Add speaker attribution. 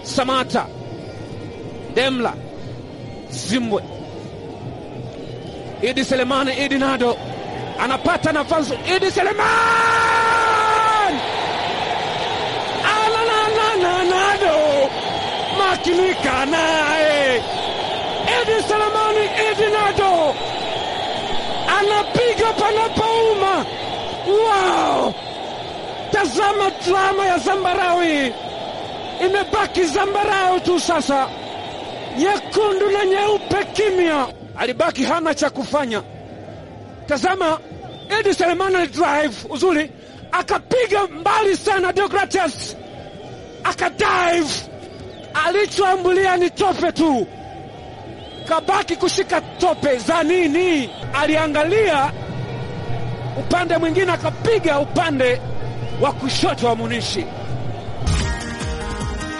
Speaker 1: Samata, Demla, Zimbwe, Idi Selemani, Idi Nado anapata nafasi. Idi Seleman alanana Nado makinika naye Idi Selemani, Idi Nado anapiga panapouma. Wow! Tazama drama ya Zambarawi, imebaki zambarau tu sasa, nyekundu na nyeupe kimya. Alibaki hana cha kufanya. Tazama Edi Selemani drive uzuri, akapiga mbali sana. Deogratias akadive, alichoambulia ni tope tu, kabaki kushika tope za nini? Aliangalia upande mwingine, akapiga upande wa kushoto wa Munishi.